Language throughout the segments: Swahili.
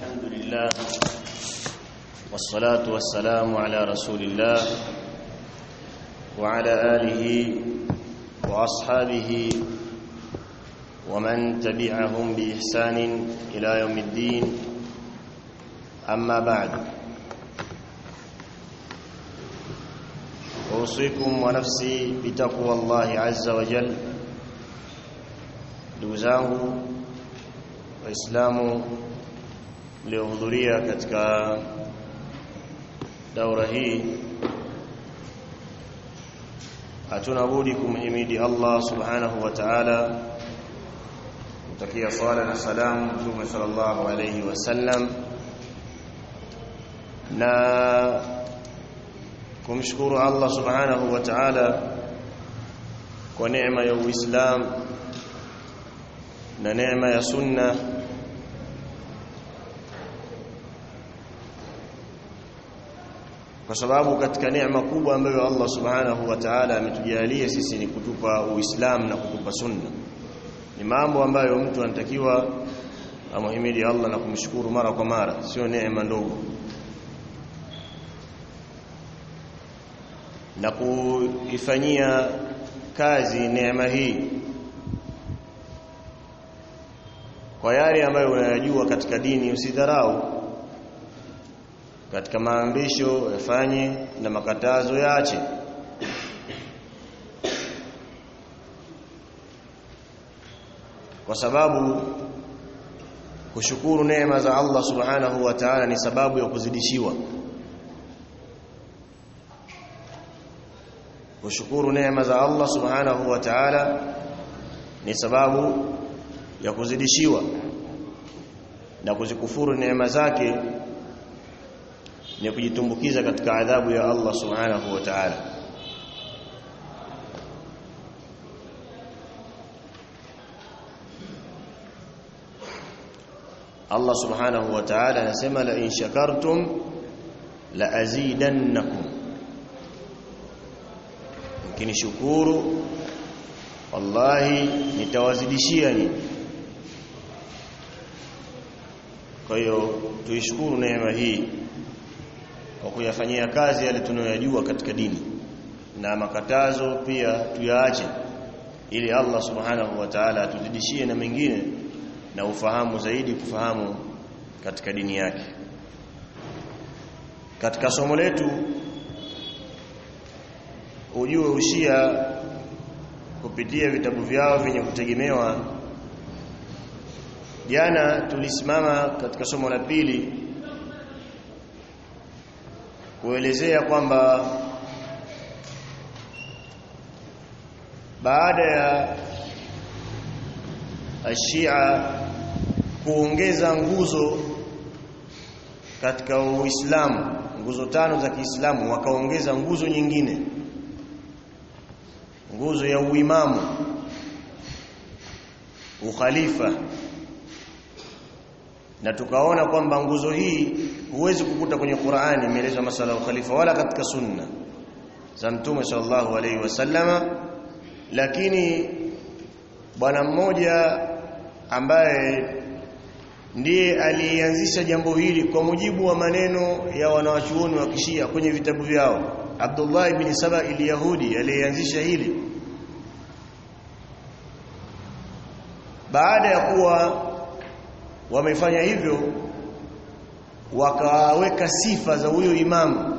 الحمد لله والصلاة والسلام على رسول الله وعلى آله وأصحابه ومن تبعهم بإحسان إلى يوم الدين أما بعد أوصيكم ونفسي بتقوى الله عز وجل ndugu zangu waislamu mliohudhuria katika daura hii hatuna budi kumhimidi Allah subhanahu wa ta'ala kutakia swala na salamu mtume sallallahu alayhi wasallam na kumshukuru Allah subhanahu wa ta'ala kwa neema ya Uislamu na neema ya sunna kwa sababu katika neema kubwa ambayo Allah subhanahu wa ta'ala ametujalia sisi ni kutupa uislamu na kutupa sunna ni mambo ambayo mtu anatakiwa amhimidi Allah na kumshukuru mara kwa mara sio neema ndogo na kuifanyia kazi neema hii kwa yale ambayo unayajua katika dini usidharau katika maamrisho yafanye na makatazo yaache kwa sababu kushukuru neema za Allah subhanahu wa ta'ala ni sababu ya kuzidishiwa kushukuru neema za Allah subhanahu wa ta'ala ni sababu ya kuzidishiwa na kuzikufuru neema zake ni kujitumbukiza katika adhabu ya Allah subhanahu wa ta'ala Allah subhanahu wa ta'ala anasema la in shakartum la azidannakum mkinishukuru wallahi nitawazidishia nyinyi kwa hiyo tuishukuru neema hii kwa kuyafanyia kazi yale tunayoyajua katika dini na makatazo pia tuyaache ili Allah subhanahu wa ta'ala atuzidishie na mengine na ufahamu zaidi kufahamu katika dini yake katika somo letu ujue ushia kupitia vitabu vyao vyenye kutegemewa jana tulisimama katika somo la pili kuelezea kwamba baada ya ashia kuongeza nguzo katika Uislamu nguzo tano za Kiislamu wakaongeza nguzo nyingine nguzo ya uimamu ukhalifa na tukaona kwamba nguzo hii huwezi kukuta kwenye Qur'ani imeelezwa masala ya ukhalifa wala katika sunna za Mtume sallallahu alaihi wasallama lakini bwana mmoja ambaye ndiye alianzisha jambo hili kwa mujibu wa maneno ya wanawachuoni wa kishia kwenye vitabu vyao Abdullah ibn Saba al-Yahudi aliyeanzisha hili baada ya kuwa wamefanya hivyo wakaweka sifa za huyo imamu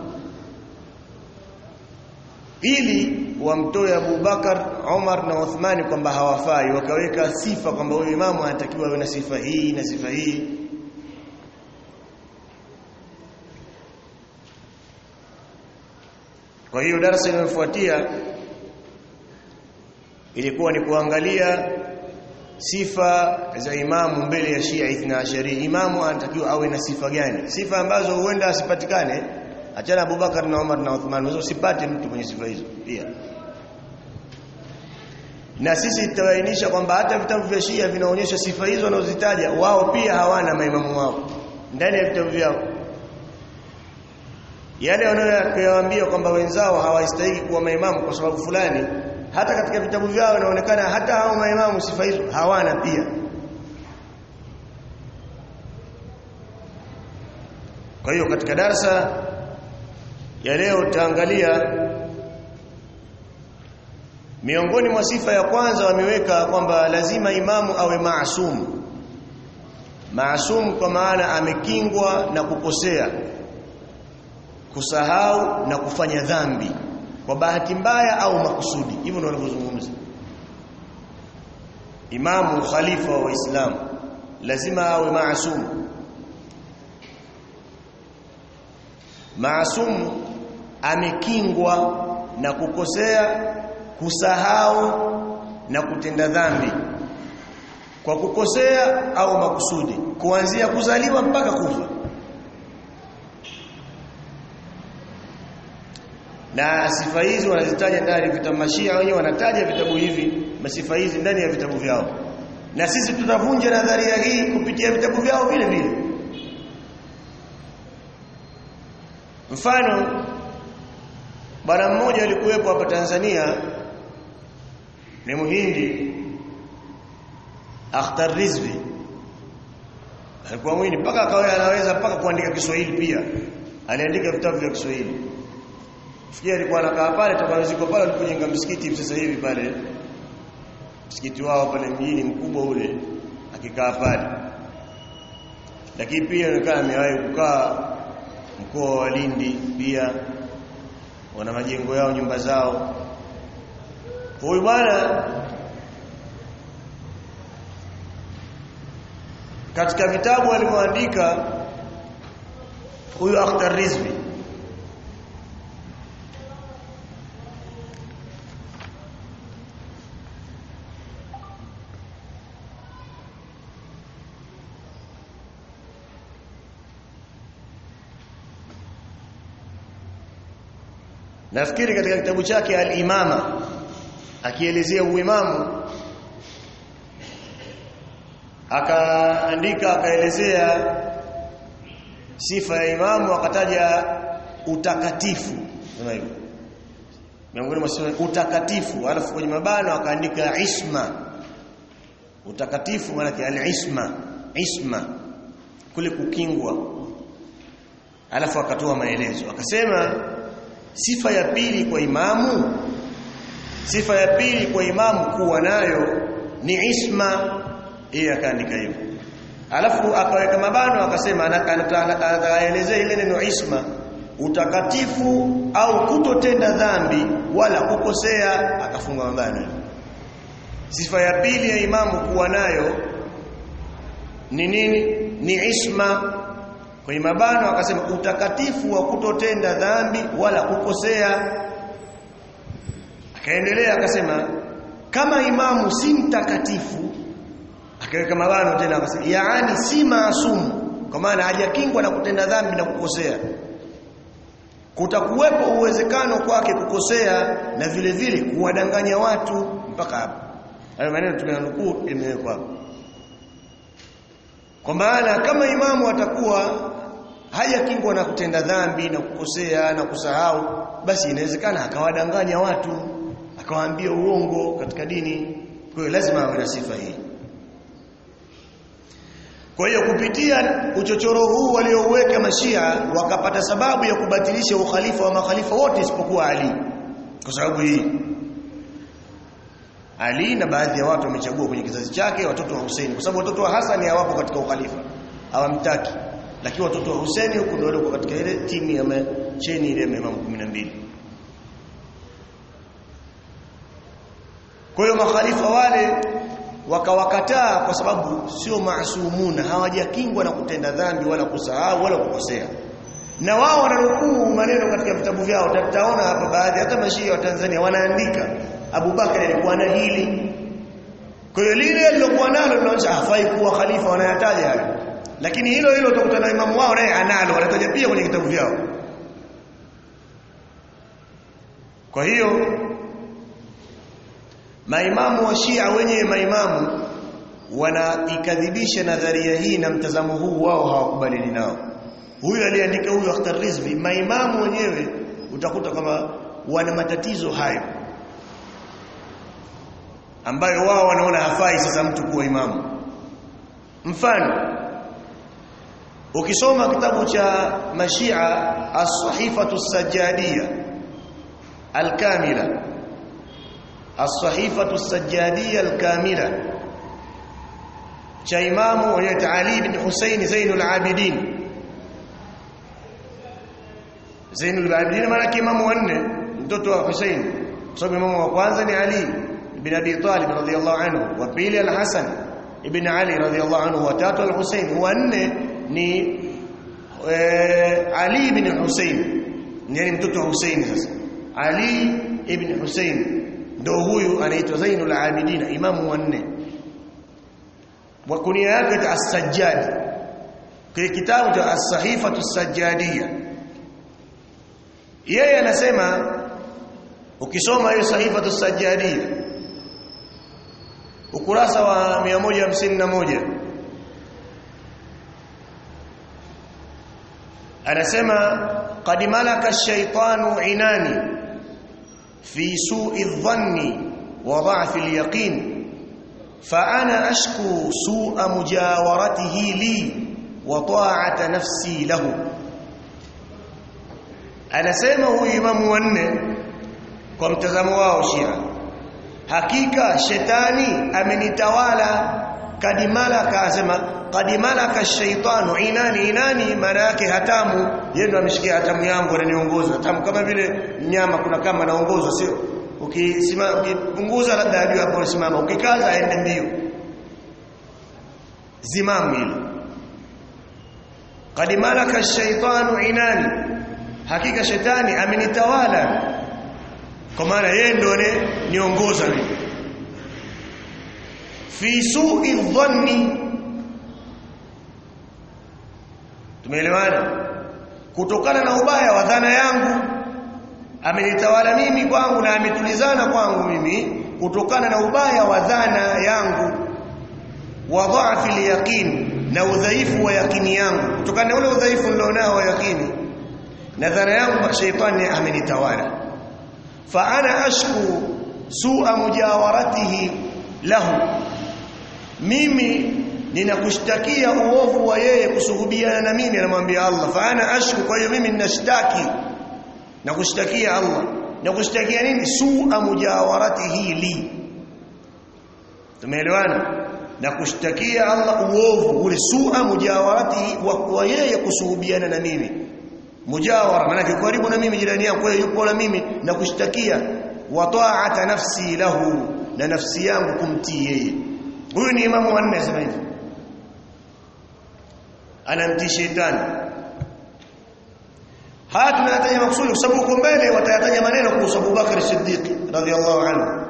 ili wamtoe Abu Bakar, Umar na Uthmani kwamba hawafai wakaweka sifa kwamba huyo imamu anatakiwa awe na sifa hii na sifa hii kwa hiyo darasa linalofuatia ilikuwa ni kuangalia sifa za imamu mbele ya Shia Ithna Ashari imamu anatakiwa awe na sifa gani sifa ambazo huenda asipatikane achana Abubakar na Umar na Uthman hizo usipate mtu mwenye sifa hizo pia na sisi tutawainisha kwamba hata vitabu vya Shia vinaonyesha sifa hizo wanazozitaja wao pia hawana maimamu wao ndani ya vitabu vyao yale wanayoyaambia kwamba wenzao hawastahili kuwa maimamu kwa sababu fulani hata katika vitabu vyao inaonekana hata hao maimamu sifa hizo hawana pia kwa hiyo katika darsa ya leo tutaangalia miongoni mwa sifa ya kwanza wameweka kwamba lazima imamu awe maasum maasum kwa maana amekingwa na kukosea kusahau na kufanya dhambi kwa bahati mbaya au makusudi hivyo ndio wanavyozungumza imamu khalifa wa waislamu lazima awe maasum maasum amekingwa na kukosea kusahau na kutenda dhambi kwa kukosea au makusudi kuanzia kuzaliwa mpaka kufa na sifa hizi wanazitaja ndani vitabu mashia wenyewe wanataja vitabu hivi masifa hizi ndani ya vitabu vyao na sisi tutavunja nadharia hii kupitia vitabu vyao vile vile mfano bwana mmoja alikuwepo hapa Tanzania ni muhindi Akhtar Rizvi alikuwa mwini mpaka akawa anaweza mpaka kuandika Kiswahili pia aliandika vitabu vya Kiswahili Fikia alikuwa anakaa pale tabanziko pale alipojenga msikiti sasa hivi pale msikiti wao pale mjini mkubwa ule akikaa pale lakini pia anakaa amewahi kukaa mkoa wa Lindi pia wana majengo yao nyumba zao huyu bwana katika vitabu alivyoandika huyu Akhtar Rizvi nafikiri katika kitabu chake al-imama akielezea uimamu akaandika akaelezea sifa ya imamu akataja utakatifu kama hivyo miongoni mwa sifa utakatifu alafu kwenye mabano akaandika isma utakatifu maana al-isma isma kule kukingwa alafu akatoa maelezo akasema sifa ya pili kwa imamu sifa ya pili kwa imamu kuwa nayo ni isma yeye akaandika hivyo alafu akaweka mabano akasema anaelezea ile neno isma utakatifu au kutotenda dhambi wala kukosea akafunga mabano sifa ya pili ya imamu kuwa nayo ni nini ni isma kwenye mabano akasema utakatifu wa kutotenda dhambi wala kukosea akaendelea akasema kama imamu si mtakatifu akaweka mabano tena akasema yaani si maasumu kwa maana hajakingwa na kutenda dhambi na kukosea kutakuwepo uwezekano kwake kukosea na vile vile kuwadanganya watu mpaka hapo hayo maneno tumeyanukuu imewekwa hapo kwa maana kama imamu atakuwa hajakingwa na kutenda dhambi na kukosea na kusahau basi inawezekana akawadanganya watu akawaambia uongo katika dini kwa hiyo lazima awe na sifa hii kwa hiyo kupitia uchochoro huu waliouweka mashia wakapata sababu ya kubatilisha ukhalifa wa makhalifa wote isipokuwa Ali kwa sababu hii Ali na baadhi ya watu wamechagua kwenye kizazi chake watoto wa Hussein kwa sababu watoto wa Hassan hawapo katika ukhalifa hawamtaki lakini watoto wa Hussein huko ndio walikuwa katika ile timu ya cheni ile ya Imam 12 kwa hiyo makhalifa wale wakawakataa kwa sababu sio maasumuna hawajakingwa na kutenda dhambi wala kusahau wala kukosea na wao wananukuu maneno katika vitabu vyao tutaona hapa baadhi hata mashia wa Tanzania wanaandika Abu Bakar alikuwa na hili kwa hiyo lile lilokuwa nalo linaonyesha hafai kuwa khalifa wanayataja hayo lakini hilo hilo utakuta na imamu wao naye analo wanataja pia kwenye vitabu vyao kwa hiyo maimamu wa Shia wenyewe maimamu wanaikadhibisha nadharia hii na mtazamo huu wao hawakubaliani nao huyu aliandika huyu Akhtar Rizvi maimamu wenyewe utakuta kama wana matatizo hayo ambayo wao wanaona hafai sasa mtu kuwa imamu mfano ukisoma kitabu cha mashia as-sahifatu as-sajjadiyya al-kamila as-sahifatu as-sajjadiyya al-kamila cha imamu wa Ali ibn Hussein Zainul Abidin Zainul Abidin maana imamu wanne mtoto wa Hussein sababu imamu wa kwanza ni Ali ibn Abi Talib radhiyallahu anhu wa pili al-Hasan ibn Ali radhiyallahu anhu wa tatu al-Hussein wa nne ni e, Ali ibn Hussein yani mtoto wa Hussein sasa Ali ibn Hussein ndio huyu anaitwa Zainul Abidin imamu wa nne wa kunia yake as-Sajjad kile kitabu cha as-Sahifatu as-Sajjadiyya yeye anasema ukisoma hiyo Sahifatu as-Sajjadiyya ukurasa wa 151 anasema qad malaka ash-shaytanu inani fi su'i adh-dhanni wa dha'fi al-yaqin فانا اشكو سوء مجاورته لي وطاعه نفسي له anasema huyu imamu wanne kwa mtazamo wao Shia hakika shetani amenitawala kadimalaka asema kadimalaka shaitanu inani inani maana yake hatamu yeye ndo ameshikia hatamu yangu ananiongoza hatamu kama vile mnyama kuna kama anaongozwa sio ukisimama ukipunguza labda hadi hapo usimama ukikaza aende mbio zimamu hilo qad malaka ash-shaytanu inani hakika shetani amenitawala kwa maana yeye ndo niongoza mimi fi su'i dhanni tumeelewana kutokana na ubaya wa dhana yangu amenitawala mimi kwangu na ametulizana kwangu mimi kutokana na ubaya wa dhana yangu wa dha'fi al-yaqin na udhaifu wa yakini yangu kutokana na ule udhaifu nilionao wa yakini na dhana yangu kwa shaytani amenitawala fa ana ashku su'a mujawaratihi lahu mimi ninakushtakia uovu wa yeye kusuhubiana na mimi anamwambia Allah fa ana ashku kwa hiyo mimi ninashtaki na kushtakia Allah na kushtakia nini su'a mujawaratihi li tumeelewana na kushtakia Allah uovu ule su'a mujawaratihi wa yeye kusuhubiana na mimi mujawara maana karibu na mimi jirani yangu yeye yupo na mimi na kushtakia wa ta'ata nafsi lahu na nafsi yangu kumtii yeye huyu ni imamu wanne sema hivi anamtii shetani haya tunayataja makusudi kwa sababu huko mbele watayataja maneno kuhusu Abu Bakar Siddiq radhiallahu anhu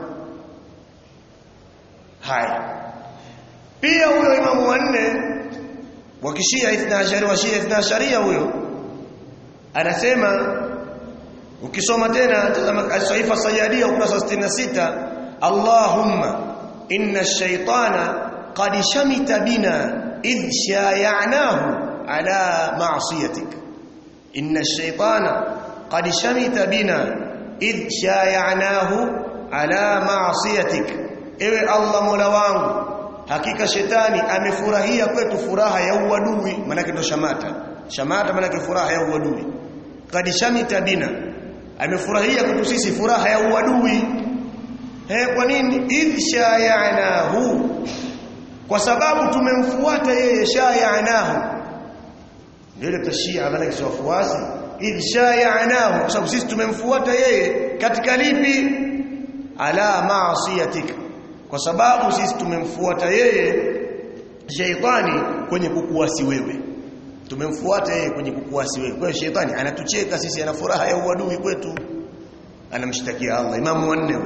haya pia huyo imamu wanne wa kishia 12 wa shia 12 huyo anasema ukisoma tena tazama as-saifa sayadia ukurasa 66 Allahumma inna ash-shaytana qad shamita bina idh shaya'nahu ala ma'siyatik inna ash-shaytana qad shamita bina idh shaya'nahu ala ma'siyatik ewe Allah mola wangu hakika shetani amefurahia kwetu furaha ya uadui maana ndo shamata shamata maana furaha ya uadui qad shamita bina amefurahia kwetu sisi furaha ya uadui eh kwa nini idh shayanahu kwa sababu tumemfuata yeye shayanahu ndio tashia maana kisha wafuasi idh shayanahu kwa sababu sisi tumemfuata yeye katika lipi ala maasiyatik kwa sababu sisi tumemfuata yeye sheitani kwenye kukuasi wewe tumemfuata yeye kwenye kukuasi wewe kwa hiyo shetani anatucheka sisi ana furaha ya uadui kwetu anamshtakia Allah imamu wanne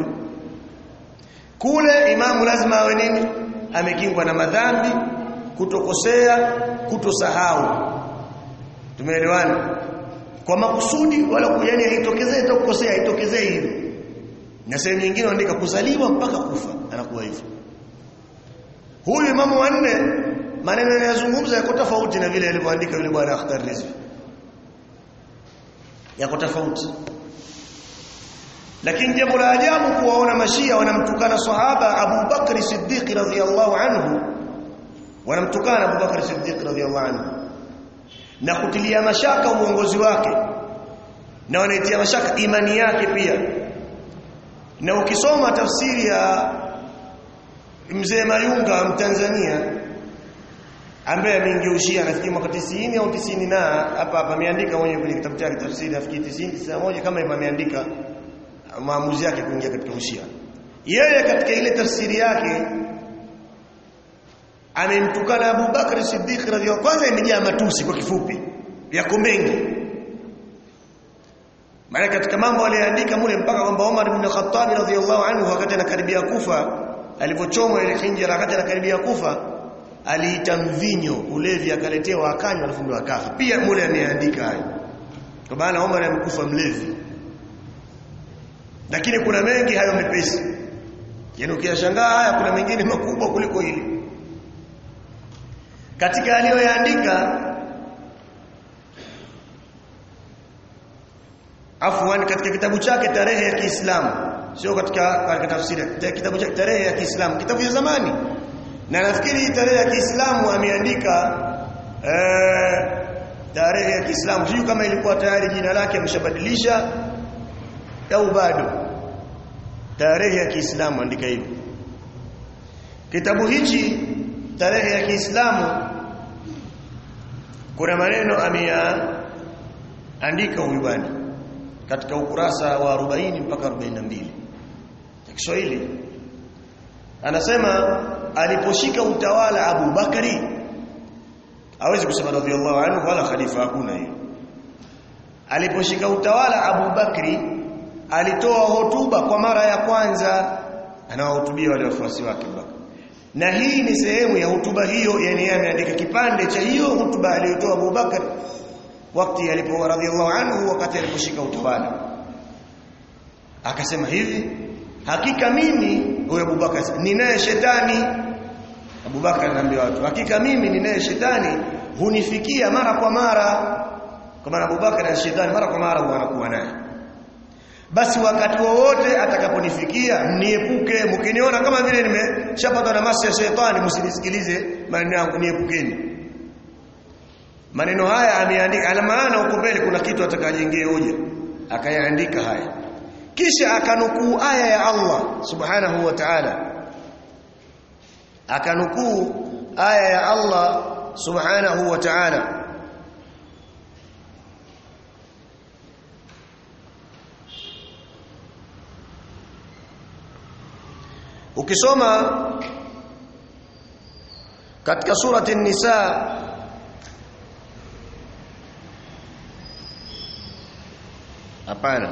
kule imamu lazima awe nini amekingwa na madhambi kutokosea kutosahau tumeelewana kwa makusudi wala kujani haitokezee itakukosea haitokezee hivyo na sehemu nyingine wanaandika kuzaliwa mpaka kufa anakuwa hivyo huyu imamu wanne maneno yanayozungumza yako tofauti na vile alivyoandika yule bwana Akhtar Rizvi yako tofauti lakini jambo la ajabu kuwaona mashia wanamtukana sahaba Abu Bakr Siddiq radhiyallahu anhu wanamtukana Abu Bakr Siddiq radhiyallahu anhu na kutilia mashaka uongozi wake na wanaitia mashaka imani yake pia na ukisoma tafsiri ya mzee Mayunga Mtanzania ambaye ameingia nafikiri mwaka 90 au 90 na hapa hapa ameandika mwenyewe kwenye kitabu chake tafsiri nafikiri 90 91 kama hivyo ameandika maamuzi yake kuingia katika ushia yeye katika ile tafsiri yake amemtukana Abu Bakr Siddiq radhiallahu kwanza imejaa matusi kwa kifupi yako mengi maana katika mambo aliyoandika mule mpaka kwamba Umar ibn Khattab radhiallahu anhu wakati anakaribia kufa alipochomwa ile hinjira wakati anakaribia kufa aliita mvinyo ulevi akaletewa akanywa alafu ndio akafa pia mule ameandika hayo kwa maana Umar amekufa mlevi lakini kuna mengi hayo mepesi yaani ukiyashangaa haya kuna mengine makubwa kuliko hili katika aliyoyaandika afwan katika kitabu chake tarehe ya Kiislamu sio katika katika tafsiri kitabu chake tarehe ya Kiislamu kitabu cha zamani na nafikiri tarehe ya Kiislamu ameandika eh, tarehe ya Kiislamu sio kama ilikuwa tayari jina lake ameshabadilisha au bado tarehe ya Kiislamu andika hivi kitabu hichi tarehe ya Kiislamu kuna maneno ameyaandika huyu bwana katika ukurasa wa 40 mpaka 42 ya Kiswahili anasema aliposhika utawala Abu Bakari hawezi kusema radhiallahu anhu wala khalifa hakuna hiyo aliposhika utawala Abu Bakri alitoa hotuba kwa mara ya kwanza anawahutubia wale wafuasi wake Bakari na hii ni sehemu ya hotuba hiyo yani yeye ameandika kipande cha hiyo hotuba aliyotoa Abu Bakar wakati alipo radhiallahu anhu wakati aliposhika utawala akasema hivi hakika mimi huyo Abu Bakar ninaye shetani Abu Bakar anaambia watu hakika mimi ninaye shetani hunifikia mara kwa mara kwa maana Abu Bakar na shetani mara kwa mara wanakuwa naye basi wakati wowote atakaponifikia mniepuke mkiniona kama vile nimeshapatwa na masi ya shetani msinisikilize maneno yangu niepukeni maneno haya ameandika ala maana huko mbele kuna kitu atakajengea hoja akayaandika haya kisha akanukuu aya ya Allah subhanahu wa ta'ala akanukuu aya ya Allah subhanahu wa ta'ala ukisoma katika surati an-nisa hapana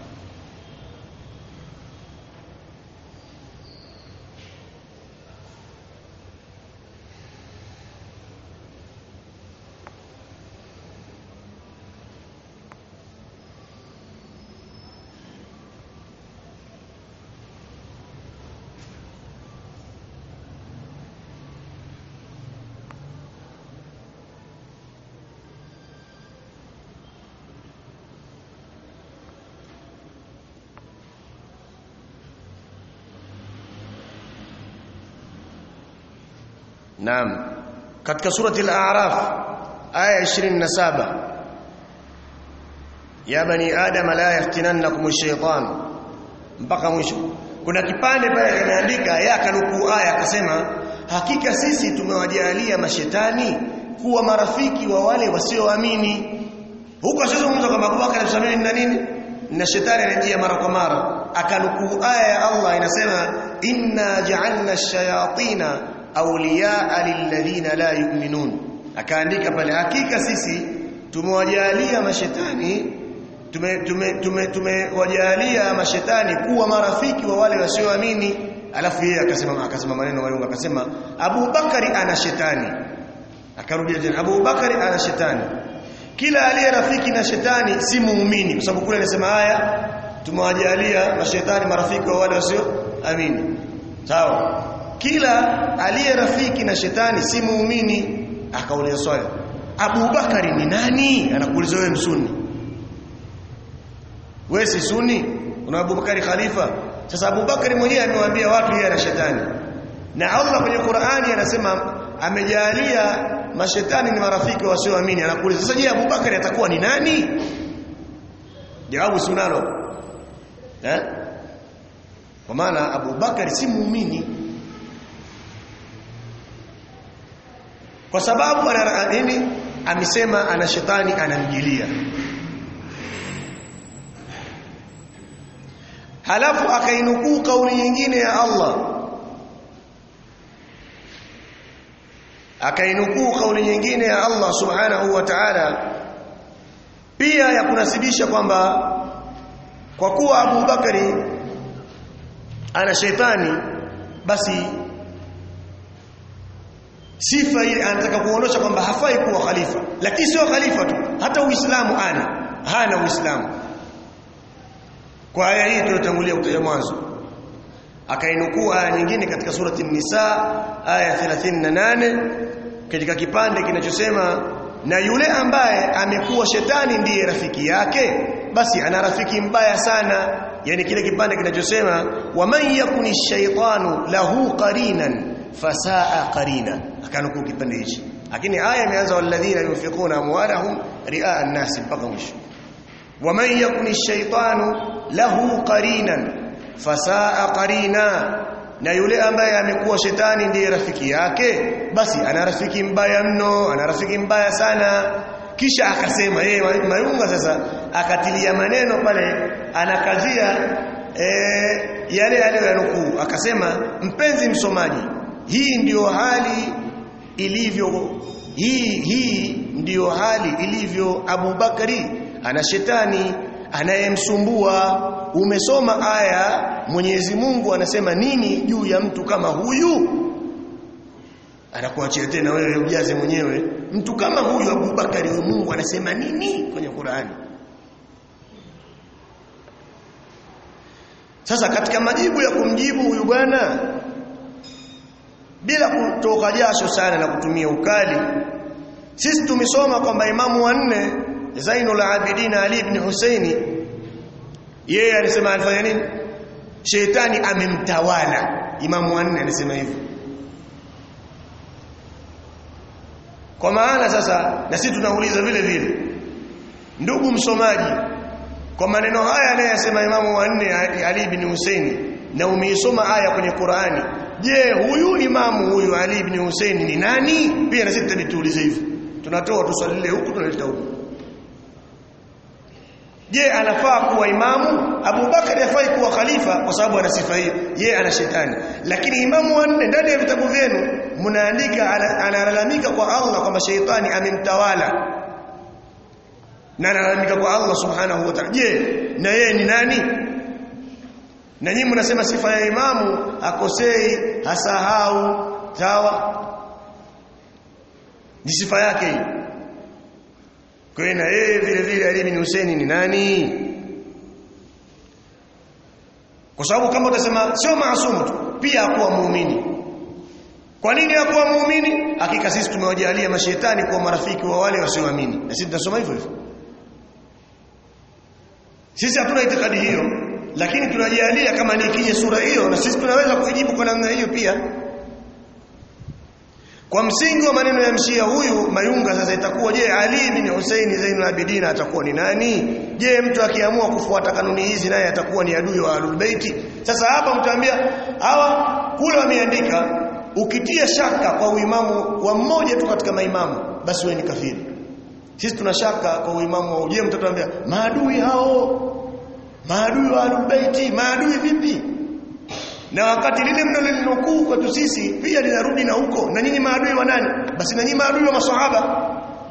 Naam. Katika surati al-A'raf aya 27 Ya bani Adam la yaftinannakum ash-shaytan mpaka mwisho. Kuna kipande pale kimeandika ya kanukuu aya akasema hakika sisi tumewajalia mashetani kuwa marafiki wa wale wasioamini. Huko asizungumza kwamba Abubakar alisamini na nini? Na shetani anajia mara kwa mara. Akanukuu aya ya Allah inasema inna ja'alna ash-shayatina awliyaa lilladhina la yu'minun akaandika pale hakika sisi tumewajalia mashetani tumewajalia tume, tume, tume mashetani kuwa marafiki wa wale wasioamini alafu yeye akasema akasema maneno mayunga akasema Abu Bakari ana shetani akarudia tena Abu Bakari ana shetani kila aliye rafiki na shetani si muumini kwa sababu kule anasema haya tumewajalia mashetani marafiki wa wale wasioamini sawa kila aliye rafiki na shetani si muumini akauliza swali Abu Bakari ni nani anakuuliza wewe msuni wewe si sunni una Abu Bakari khalifa sasa Abu Bakari mwenyewe amewaambia watu yeye ana shetani na Allah kwenye Qur'ani anasema amejalia mashetani ni marafiki wasioamini anakuuliza sasa je Abubakari atakuwa ni nani jawabu si unalo eh kwa maana Abubakari si muumini kwa sababu ana nini amesema ana shetani anamjilia halafu akainukuu kauli nyingine ya Allah akainukuu kauli nyingine ya Allah subhanahu wa ta'ala pia ya kunasibisha kwamba kwa kuwa Abu Bakari ana shetani basi sifa ile anataka kuonesha kwamba hafai kuwa khalifa lakini sio khalifa tu hata uislamu ana hana uislamu kwa aya hii tuliyotangulia kutaja mwanzo akainukuu aya nyingine katika surati nisa aya 38 katika kipande kinachosema na yule ambaye amekuwa shetani ndiye rafiki yake basi ana rafiki mbaya sana yani kile kipande kinachosema waman yakuni shaytanu lahu qarinan fasaa qarina akanukuu kipande hichi lakini aya imeanza walladhina yunfiquna amwalahum riaa an-nas mpaka mwisho waman yakuni shaytanu lahu qarinan fasaa qarina na yule ambaye amekuwa shetani ndiye rafiki yake basi ana rafiki mbaya mno ana rafiki mbaya sana kisha akasema yeye mayunga sasa akatilia maneno pale anakazia e, yale aliyoyanukuu akasema mpenzi msomaji hii ndiyo hali ilivyo hii hii ndiyo hali ilivyo Abu Bakari ana shetani anayemsumbua umesoma aya Mwenyezi Mungu anasema nini juu ya mtu kama huyu anakuachia tena wewe ujaze mwenyewe mtu kama huyu Abu Bakari huyu Mungu anasema nini kwenye Qur'ani Sasa katika majibu ya kumjibu huyu bwana bila kutoka jasho sana na kutumia ukali sisi tumesoma kwamba imamu wanne Zainul Abidin Ali ibn Husaini yeye alisema alifanya nini Shetani amemtawala imamu wanne alisema hivyo Kwa maana sasa na sisi tunauliza vile vile ndugu msomaji kwa maneno haya anayosema imamu wanne Ali ibn Husaini na umeisoma aya kwenye Qur'ani je huyu imamu huyu Ali ibn Husaini ni nani pia na sisi tutabituulize hivyo tunatoa tuswali huku tunaleta huku je anafaa kuwa imamu Abu Bakari hafai kuwa khalifa kwa sababu ana sifa hiyo ye ana shetani lakini imamu wanne ndani ya vitabu vyenu mnaandika analalamika kwa Allah kwamba sheitani amemtawala na analalamika kwa Allah subhanahu wa ta'ala je na yeye ni nani na nyinyi mnasema sifa ya imamu akosei hasahau sawa ni sifa yake hii kwa hiyo na yeye vile vile Ali bin Hussein ni nani kwa sababu kama utasema sio maasumu tu pia akuwa muumini kwa nini akuwa muumini hakika sisi tumewajalia mashetani kuwa marafiki wa wale wasioamini na sisi tunasoma hivyo hivyo sisi hatuna itikadi hiyo lakini tunajalia kama ni ikija sura hiyo na sisi tunaweza kujibu kwa namna hiyo pia kwa msingi wa maneno ya mshia huyu mayunga sasa itakuwa je Ali bin Hussein Zainul Abidin atakuwa ni nani je mtu akiamua kufuata kanuni hizi naye atakuwa ni adui wa Ahlul Baiti sasa hapa mtaambia hawa kule wameandika ukitia shaka kwa uimamu wa mmoja tu katika maimamu basi wewe ni kafiri sisi tuna shaka kwa uimamu wa je mtatuambia maadui hao maadui wa Ahlul Baiti maadui vipi na wakati lile mnalonukuu kwetu sisi pia linarudi na huko na nyinyi maadui wa nani basi na nyinyi maadui wa maswahaba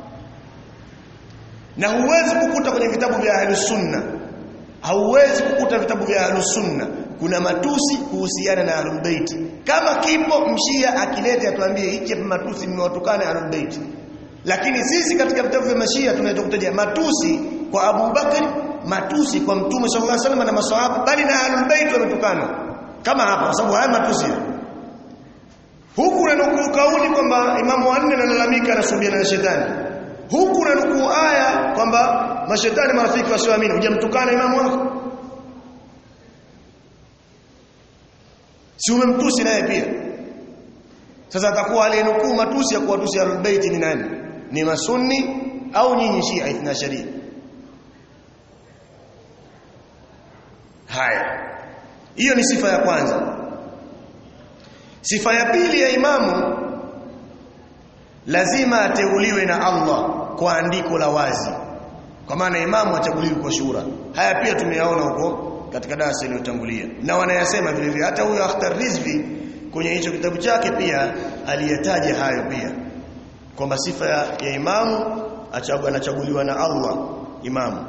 na huwezi kukuta kwenye vitabu vya ahlus sunna hauwezi kukuta vitabu vya ahlus sunna kuna matusi kuhusiana na ahlul bait kama kipo mshia akilete atuambie hiki matusi mmewatukana ahlul bait lakini sisi katika vitabu vya mashia tunaweza kutaja matusi kwa Abu Bakari matusi kwa Mtume sallallahu alaihi wasallam na maswahaba bali na ahlul bait wametukana kama hapa kwa sababu haya matusi huku unanukuu kauli kwamba imamu wanne analalamika anasubiana na shetani huku unanukuu aya kwamba mashetani marafiki wasioamini hujamtukana imamu wako si umemtusi naye pia sasa atakuwa aliyenukuu matusi ya kuwatusi ahlul bait ni nani ni masunni au nyinyi shia ithna sharia haya hiyo ni sifa ya kwanza sifa ya pili ya imamu lazima ateuliwe na Allah kwa andiko la wazi kwa maana imamu achaguliwi kwa shura haya pia tumeyaona huko katika darasa iliyotangulia na wanayasema vile vile hata huyo Akhtar Rizvi kwenye hicho kitabu chake pia aliyataja hayo pia kwamba sifa ya, ya imamu achagu, anachaguliwa na Allah imamu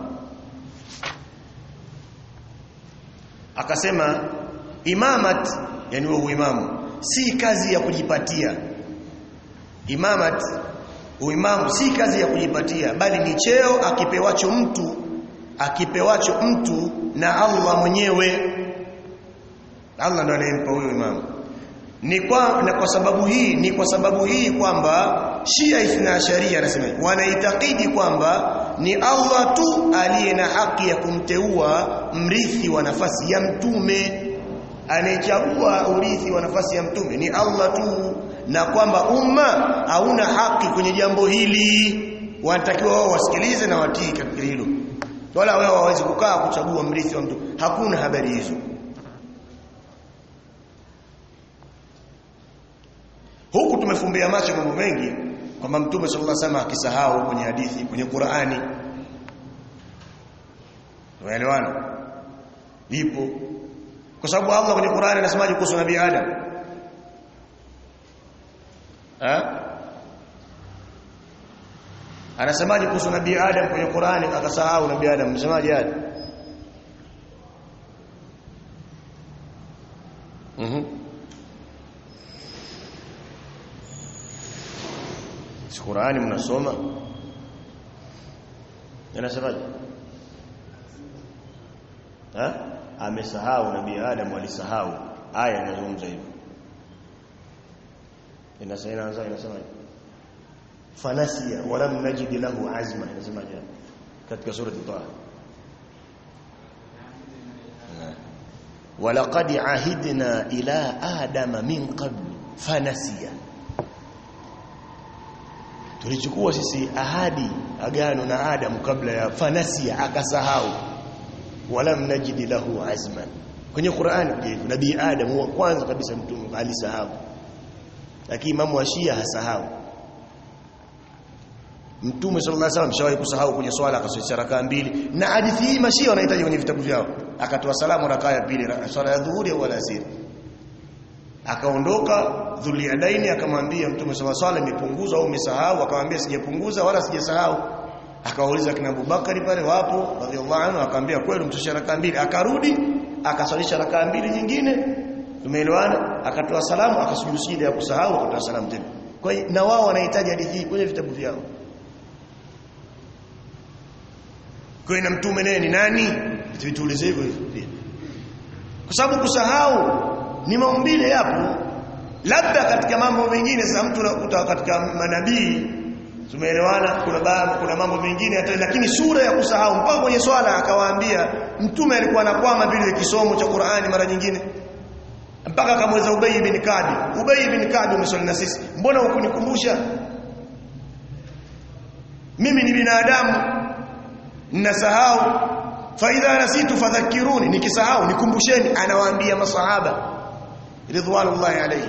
akasema imamat yani huo uimamu si kazi ya kujipatia imamat uimamu si kazi ya kujipatia bali ni cheo akipewacho mtu akipewacho mtu na Allah mwenyewe Allah ndo anayempa huyo imamu ni kwa na kwa sababu hii ni kwa sababu hii kwamba Shia Ithna Sharia anasema wanaitakidi kwamba ni Allah tu aliye na haki ya kumteua mrithi wa nafasi ya mtume anayechagua urithi wa nafasi ya mtume ni Allah tu na kwamba umma hauna haki kwenye jambo hili wanatakiwa wao wasikilize na watii katika hilo wala wao hawawezi kukaa kuchagua mrithi wa mtu hakuna habari hizo huku tumefumbia macho mambo mengi kwamba mtume sallallahu alaihi wasallam akisahau kwenye hadithi kwenye Qur'ani unaelewana ipo kwa sababu Allah kwenye Qur'ani anasemaje kuhusu nabii Adam ha anasemaje kuhusu nabii Adam kwenye Qur'ani akasahau nabii Adam msemaje Adam mhm mm si Qur'ani mnasoma anasemaje ha amesahau nabii Adam alisahau aya inazungumza hivyo inasema inaanza inasemaje fanasiya walam najid lahu azma inasemaje katika sura Taha ولقد عهدنا إلى آدم من قبل فنسي tulichukua sisi ahadi agano na Adam kabla ya fanasia akasahau wala mnajidi lahu azman kwenye Qur'ani nabii Adam wa kwanza kabisa mtume alisahau lakini imamu wa Shia hasahau Mtume sallallahu alaihi wasallam shawahi kusahau kwenye swala akaswali rakaa mbili na hadithi hii mashia wanahitaji kwenye vitabu vyao akatoa salamu rakaa ya pili swala ya dhuhuri au alasiri akaondoka Dhuliadaini akamwambia Mtume swalla swala imepunguzwa au umesahau akamwambia sijapunguza wala sijasahau akawauliza kina Abubakari pale wapo radhiallahu anhu akamwambia kweli mtusha rakaa mbili akarudi akaswalisha rakaa mbili nyingine tumeelewana akatoa salamu akasujudu sijida ya kusahau akatoa salamu tena kwa hiyo na wao wanahitaji hadithi hii kwenye vitabu vyao kwa hiyo na mtume naye ni nani tuulize hivyo hivyo kwa sababu kusahau ni maumbile yapo labda katika mambo mengine sasa mtu unakuta katika manabii tumeelewana kuna baadhi kuna mambo mengine hata lakini sura ya kusahau mpaka kwenye swala akawaambia mtume alikuwa anakwama vile kisomo cha Qur'ani mara nyingine mpaka akamweza Ubay ibn Ka'b Ubay ibn Ka'b umeswali na sisi mbona hukunikumbusha mimi ni binadamu ninasahau fa idha nasitu fadhakkiruni nikisahau nikumbusheni anawaambia masahaba ridwanullahi alayhi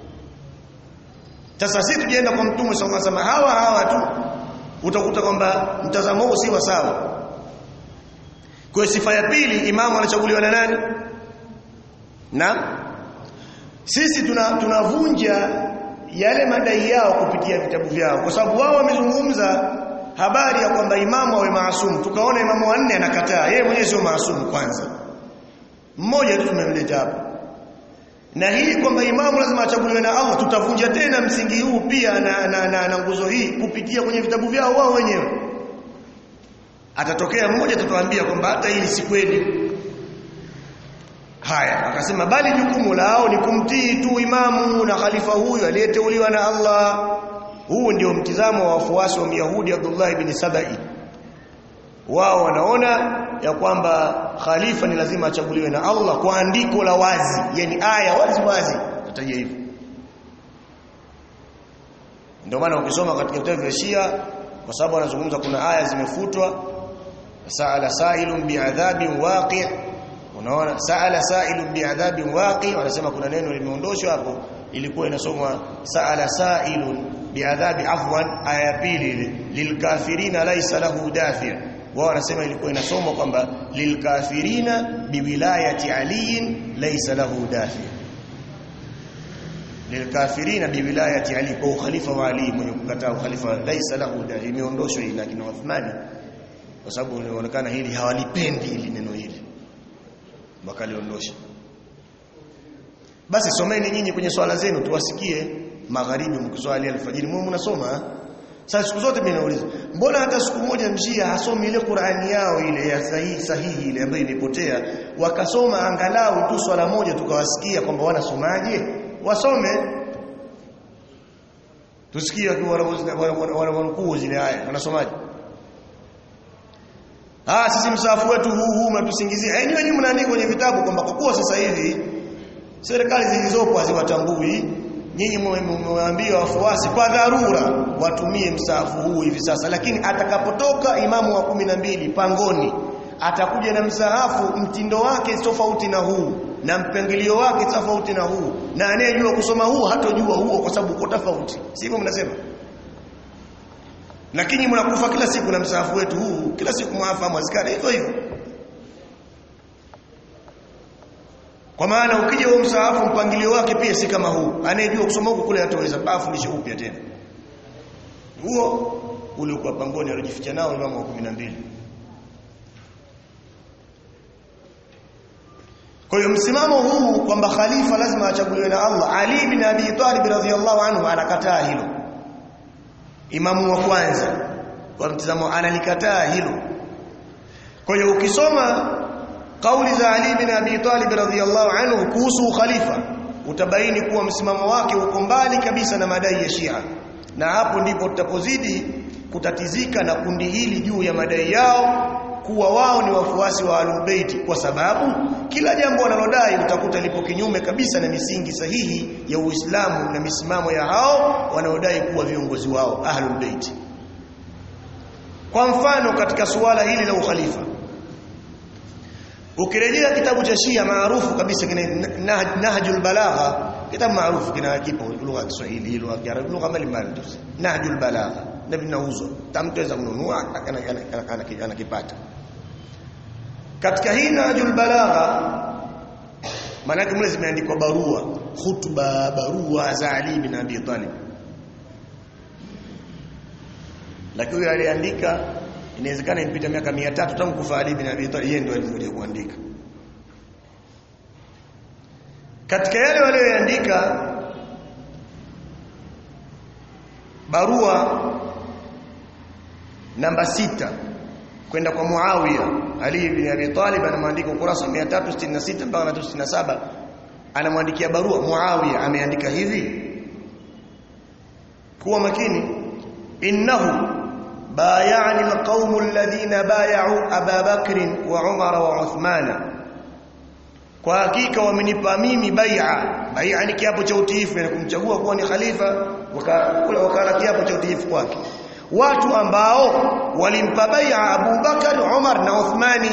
sasa sisi tujienda kwa mtume sallallahu alaihi wasallam hawa hawa tu utakuta kwamba mtazamo huu si sawa kwa sifa ya pili imamu anachaguliwa na nani na sisi tunavunja tuna yale madai yao kupitia vitabu vyao kwa sababu wao wamezungumza habari ya kwamba imamu awe maasumu tukaona imamu wanne anakataa yeye mwenyewe sio maasumu kwanza mmoja tu tumemleta hapo na hii kwamba imamu lazima achaguliwe na Allah tutavunja tena msingi huu pia na, na, na, na nguzo hii kupitia kwenye vitabu vyao wao wenyewe atatokea mmoja atatuambia kwamba hata hili si kweli haya akasema bali jukumu lao ni kumtii tu imamu na khalifa huyu aliyeteuliwa na Allah huu ndio mtizamo wa wafuasi wa Myahudi Abdullah ibn Sabai wao wanaona ya kwamba khalifa ni lazima achaguliwe na Allah kwa andiko la wazi yani aya wazi wazi nataja hivyo ndio maana ukisoma katika vitabu vya Shia kwa sababu wanazungumza kuna aya zimefutwa sa'ala sa'ilun bi'adhabin waqi' unaona sa'ala sa'ilun bi'adhabin waqi' wanasema kuna neno limeondoshwa hapo ilikuwa inasomwa sa'ala sa'ilun bi'adhabi afwan aya ya pili ile lilkafirina laysa lahu dafi' wao wanasema ilikuwa inasomwa kwamba lilkafirina biwilayati aliyin laysa lahu dafi' lilkafirina biwilayati ali kwa ukhalifa wa ali mwenye kukataa ukhalifa laysa lahu dafi' imeondoshwa ila kina Uthmani kwa sababu inaonekana hili hawalipendi hili neno hili wakaliondosha basi someni nyinyi kwenye swala zenu tuwasikie magharibi mkiswali alfajiri mwe mnasoma sasa siku zote mimi nauliza mbona hata siku moja mjia hasomi ile Qur'ani yao ile ya sahihi sahihi ile ambayo imepotea wakasoma angalau tu swala moja tukawasikia kwamba wanasomaje wasome tusikie wanakuu zile aya wanasomaje Ah sisi msafu wetu huu huu mnatusingizia. Eh nyinyi mnaandika kwenye vitabu kwamba kwa kuwa sasa hivi serikali zilizopo haziwatambui nyinyi mmewaambia wafuasi kwa dharura watumie msafu huu hivi sasa lakini atakapotoka imamu wa kumi na mbili pangoni atakuja na msahafu mtindo wake tofauti na huu na mpangilio wake tofauti na huu na anayejua kusoma huu hatojua huo kwa sababu uko tofauti sivyo mnasema lakini mnakufa kila siku na msahafu wetu huu kila siku mwafa mwazikana hivyo hivyo kwa maana ukija huo msahafu mpangilio wake pia si kama huu anayejua kusoma huko kule hataweza bafundishe upya tena huo uliokuwa pangoni alijificha nao imamu wa 12 kwa hiyo msimamo huu kwamba khalifa lazima achaguliwe na Allah Ali bin Abi Talib radhiyallahu anhu anakataa hilo imamu wa kwanza kwa mtazamo analikataa hilo kwa hiyo ukisoma kauli za Ali bin Abi Talib radhiyallahu anhu kuhusu khalifa utabaini kuwa msimamo wake uko mbali kabisa na madai ya Shia na hapo ndipo tutapozidi kutatizika na kundi hili juu ya madai yao kuwa wao ni wafuasi wa Ahlulbayt kwa sababu kila jambo wanalodai utakuta lipo kinyume kabisa na misingi sahihi ya Uislamu na misimamo ya hao wanaodai kuwa viongozi wao Ahlulbayt. Kwa mfano katika suala hili la ukhalifa ukirejea kitabu cha Shia maarufu kabisa kina Nahjul Balagha kitabu maarufu kina kipo lugha ya Kiswahili lugha ya Kiarabu lugha mbalimbali Nahjul Balagha na vinauzwa tamtaweza kununua anakipata katika hii Nahjul Balagha maana yake mle zimeandikwa barua hutuba barua za Ali bin Abi Talib lakini yule aliandika inawezekana impita miaka 300 tangu kufa Ali bin Abi Talib yeye ndio alikuja kuandika katika yale walioandika barua namba sita kwenda kwa Muawiya Ali ibn Abi Talib anamwandika ukurasa 366 mpaka 367 anamwandikia barua Muawiya ameandika hivi kuwa makini innahu bayani alqawm alladhina bay'u Aba Bakr wa Umar wa Uthmana kwa hakika wamenipa mimi bai'a bai'a ni kiapo cha utiifu na kumchagua kuwa ni khalifa wakala wakala kiapo cha utiifu kwake watu ambao walimpa bai'a Abu Bakar Umar na Uthmani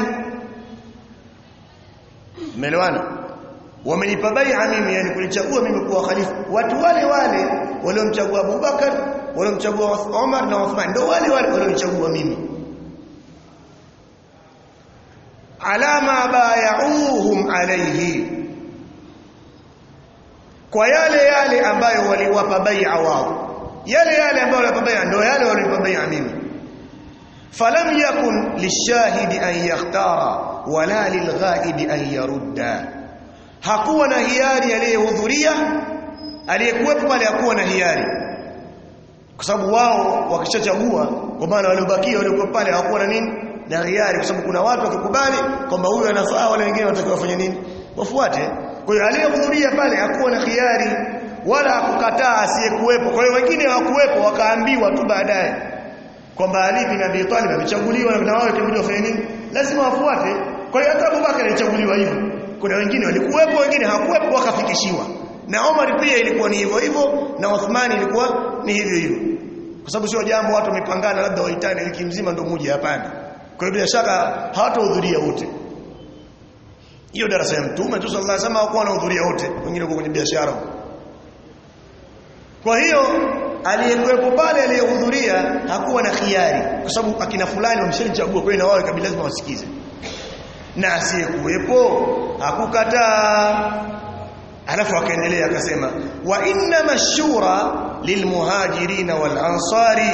Umeelewana wamenipa bai'a mimi yani kunichagua mimi kuwa khalifa watu wale wale waliomchagua Abu Bakar waliomchagua Umar na Uthman ndio wale wale waliomchagua mimi alama bayauhum alayhi kwa yale yale ambayo waliwapa bai'a wao yale yale ambayo waliwapa bai'a ndio yale waliwapa bai'a mimi falam yakun lishahidi an yakhtara wala lilghaib an yarudda hakuwa na hiari aliyehudhuria aliyekuwepo pale hakuwa na hiari kwa sababu wao wakishachagua kwa maana waliobakia waliokuwa pale hawakuwa na nini na hiari kwa sababu kuna watu wakikubali kwamba huyu anafaa wale wengine watakiwa wafanye nini wafuate kwa hiyo aliyehudhuria pale hakuwa na hiari wala hakukataa asiyekuwepo kwa hiyo wengine hawakuwepo wakaambiwa tu baadaye kwamba Ali bin Abi Talib amechaguliwa na wao ikabidi wafanye nini lazima wafuate kwa hiyo hata Abubakar alichaguliwa hivyo kuna wengine walikuwepo wengine hawakuwepo wakafikishiwa na Omar pia ilikuwa ni hivyo hivyo na Uthman ilikuwa ni hivyo hivyo kwa sababu sio jambo watu wamepangana labda waitane wiki mzima ndio muje hapana kwa hiyo bila shaka hawatahudhuria wote hiyo darasa ya mtume tu sallallahu alaihi wasallam hawakuwa wanahudhuria wote wengine kwa kwenye biashara kwa hiyo aliyekuwepo pale aliyehudhuria hakuwa na khiari kwa sababu akina fulani wameshachagua kwa hiyo na wao kabila lazima wasikize na asiyekuwepo hakukataa alafu akaendelea akasema wa inna mashura lilmuhajirin wal ansari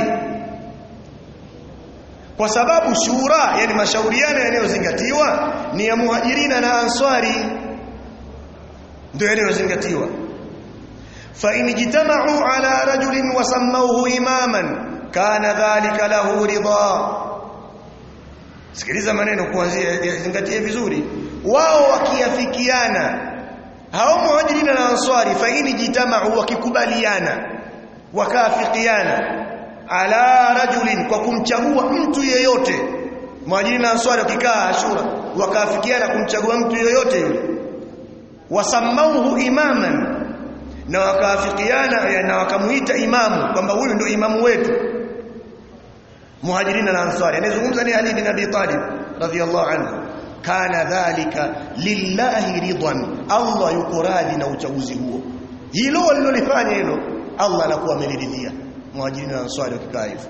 kwa sababu shura yani mashauriano yanayozingatiwa ni ya muhajirina na ansari ndio yanayozingatiwa fa in jitama'u ala rajulin wa sammawhu imaman kana dhalika lahu ridha sikiliza maneno kuanzia zingatie vizuri wao wakiafikiana hao muhajirina na ansari fa in jitama'u wakikubaliana wakafikiana ala rajulin kwa kumchagua mtu yeyote muhajirina na ansari wakikaa ashura wakafikiana kumchagua mtu yeyote yule wasammauhu imaman na wakafikiana na wakamuita imamu kwamba huyu ndio imamu wetu muhajirina na ansari anayezungumza ni Ali bin Abi Talib radhiyallahu anhu kana dhalika lillahi ridwan Allah yuko radhi na uchaguzi huo hilo walilolifanya hilo Allah anakuwa ameridhia muhajirina na ansari wakikaa hivyo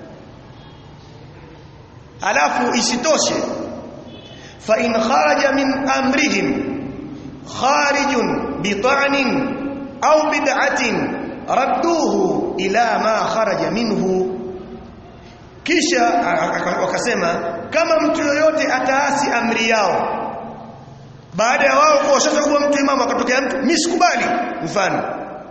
alafu isitoshe fa in kharaja min amrihim kharijun bita'nin au bid'atin radduhu ila ma kharaja minhu kisha wakasema kama mtu yoyote ataasi amri yao baada ya wao kuwashachagua mtu imamu akatokea mtu mimi sikubali mfano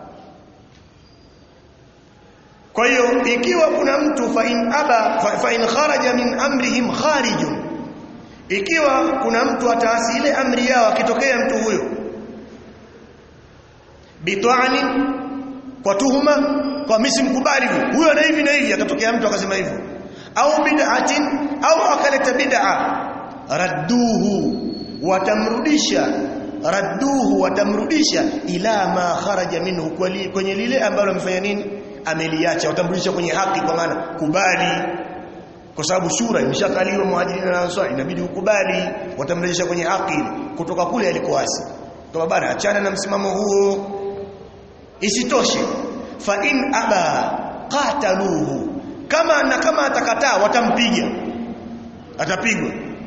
kwa hiyo ikiwa kuna mtu fa in aba fa, fa in kharaja min amrihim kharijun ikiwa kuna mtu ataasi ile amri yao akitokea mtu huyo bitwani kwa tuhuma kwa misi mkubali huyo na hivi na hivi akatokea mtu akasema hivyo au bid'atin au akaleta bid'a radduhu watamrudisha radduhu watamrudisha ila ma kharaja minhu kwenye lile ambalo amefanya nini ameliacha watamrudisha kwenye haki kwa maana kubali kwa sababu shura imeshakaliwa muhajirina na ansari inabidi ukubali watamrejesha kwenye haki kutoka kule alikoasi kama bana achana na msimamo huo isitoshe fa in aba qataluhu kama na kama atakataa watampiga atapigwa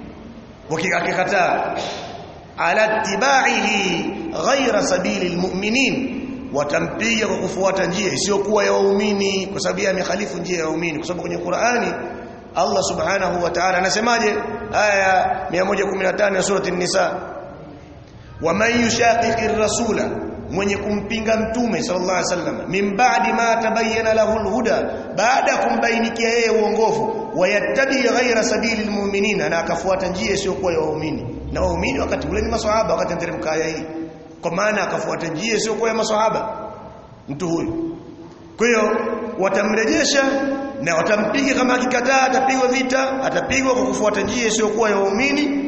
wakikataa ala tibaihi ghaira sabili almu'minin watampiga kwa kufuata njia isiyokuwa ya waumini kwa sababu yeye amekhalifu njia ya waumini kwa sababu kwenye Qur'ani Allah subhanahu wa ta'ala anasemaje aya 115 ya surati an-nisa waman yushaqiqir rasula mwenye kumpinga mtume sallallahu alaihi wasallam min ba'di ma tabayyana lahu al-huda baada kumbainikia yeye uongofu wayattabi ghaira sabilil mu'minin na akafuata njia isiyokuwa ya waumini na waumini wakati ule ni maswahaba wakati nteremka aya hii kwa maana akafuata njia isiyokuwa ya maswahaba mtu huyu kwa hiyo watamrejesha na watampiga kama akikataa atapigwa vita atapigwa kwa kufuata njia isiyokuwa ya waumini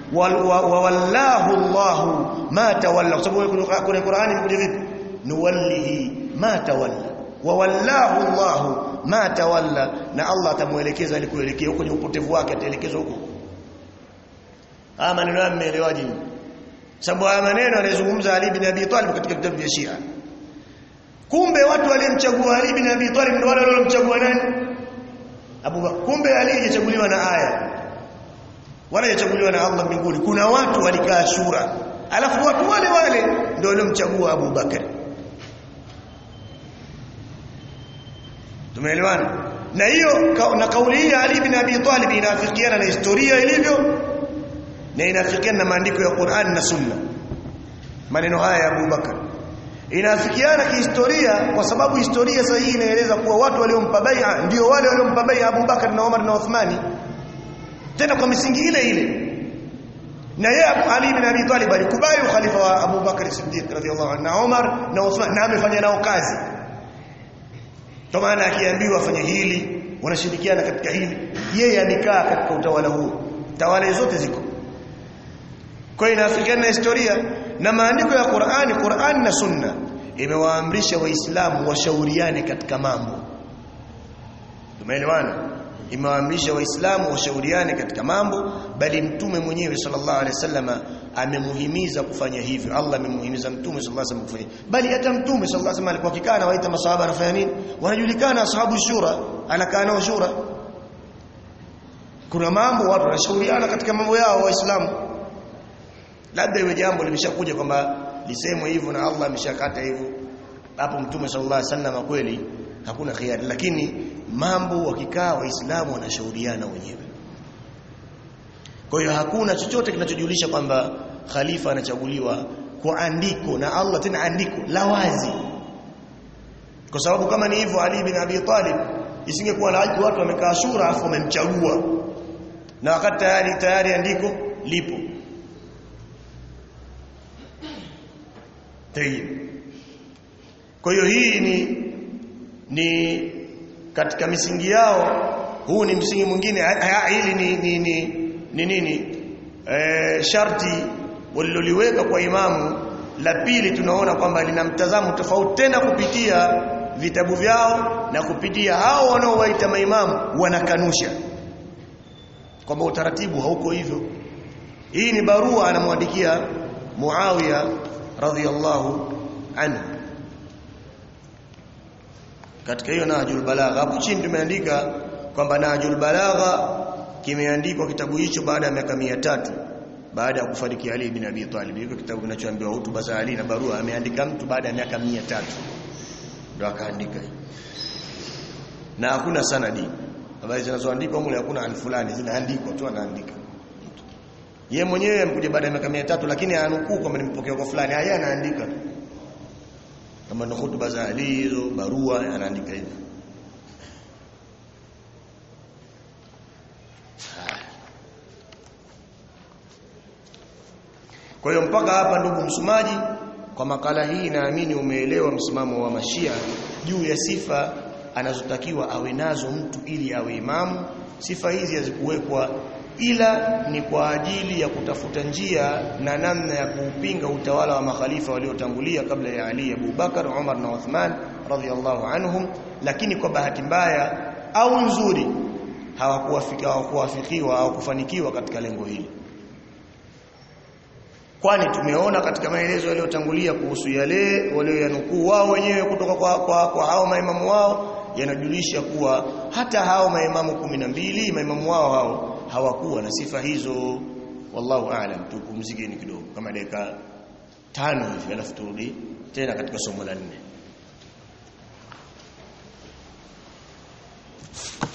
wallahu Allahu ma tawalla kwa sababu kwenye Qur'ani imekuja vipi nuwallihi ma tawalla wa wallahu Allahu ma tawalla na Allah atamuelekeza alikuelekea huko kwenye upotevu wake ataelekezwa huko haya maneno yameelewaje sababu haya maneno anayezungumza Ali bin Abi Talib katika kitabu vya Shia kumbe watu waliomchagua Ali bin Abi Talib ndio wale waliomchagua nani Abu Bakar kumbe Ali hajachaguliwa na aya wala hajachaguliwa na Allah mbinguni kuna watu walikaa shura alafu watu wale wale ndio waliomchagua Abu Bakar tumeelewana na hiyo na kauli hii Ali bin Abi Talib inafikiana na historia ilivyo na inafikiana na maandiko ya Qur'an na Sunna maneno haya ya Abu Bakar inafikiana kihistoria kwa sababu historia sahihi inaeleza kuwa watu waliompa bai'a ndio wale waliompa bai'a Abu Bakar na Umar na Uthmani tena kwa misingi ile ile na yeye Ali bin Abi Talib alikubali ukhalifa wa Abu Bakar Siddiq radhiyallahu anhu na Umar na Uthman na amefanya nao kazi kwa maana akiambiwa afanye hili wanashirikiana katika hili yeye amekaa katika utawala huo tawala zote ziko kwa hiyo inafikiana na historia na maandiko ya Qur'ani Qur'ani na Sunna imewaamrisha waislamu washauriane katika mambo tumeelewana imewaamrisha waislamu washauriane katika mambo bali mtume mwenyewe sallallahu alaihi wasallama amemuhimiza kufanya hivyo Allah amemuhimiza mtume sallallahu alaihi wasallam kufanya bali hata mtume sallallahu alaihi wasallam alikuwa kikaa na waita masahaba anafanya nini wanajulikana ashabu shura anakaa nao shura kuna mambo watu wanashauriana katika mambo yao waislamu labda iwe jambo limeshakuja kwamba lisemwe hivyo na Allah ameshakata hivyo hapo mtume sallallahu alaihi wasallam kweli hakuna khiari lakini mambo wakikaa waislamu wanashauriana wenyewe kwa hiyo hakuna chochote kinachojulisha kwamba khalifa anachaguliwa kwa andiko na Allah tena andiko la wazi kwa sababu kama ni hivyo Ali bin Abi Talib isingekuwa na watu wamekaa shura afu wamemchagua na wakati tayari tayari andiko lipo Tayyib kwa hiyo hii ni ni katika misingi yao huu ni msingi mwingine hili ni ni ni ni nini e, sharti waliloliweka kwa imamu la pili tunaona kwamba lina mtazamo tofauti tena kupitia vitabu vyao na kupitia hao wanaowaita maimamu wanakanusha kwamba utaratibu hauko hivyo hii ni barua anamwandikia Muawiya radhiyallahu anhu katika hiyo Nahjul Balagha hapo chini tumeandika kwamba Nahjul Balagha kimeandikwa kitabu hicho baada ya miaka 300 baada ya kufariki Ali bin Abi Talib hiko kitabu kinachoambiwa hutuba za Ali na barua ameandika mtu baada ya miaka 300 ndio akaandika na hakuna sanadi habari zinazoandikwa mule hakuna alfulani zinaandikwa tu anaandika yeye mwenyewe amekuja baada ya miaka 300 lakini anukuu kwamba nimepokea kwa fulani haya anaandika kama ni hutuba za Ali hizo barua anaandika hivyo Kwa hiyo mpaka hapa ndugu msomaji kwa makala hii naamini umeelewa msimamo wa Mashia juu ya sifa anazotakiwa awe nazo mtu ili awe imamu. Sifa hizi hazikuwekwa ila ni kwa ajili ya kutafuta njia na namna ya kuupinga utawala wa makhalifa waliotangulia kabla ya Ali, Abu Bakar, Umar na Uthman radhiallahu anhum, lakini kwa bahati mbaya au nzuri hawakuwafika hawakuwafikiwa au kufanikiwa katika lengo hili kwani tumeona katika maelezo yaliyotangulia kuhusu yale walioyanukuu wao wenyewe kutoka kwa, kwa, kwa hao maimamu wao yanajulisha kuwa hata hao maimamu kumi na mbili maimamu wao hao hawakuwa na sifa hizo wallahu aalam tupumzikeni kidogo kama dakika tano hivi alafu turudi tena katika somo la nne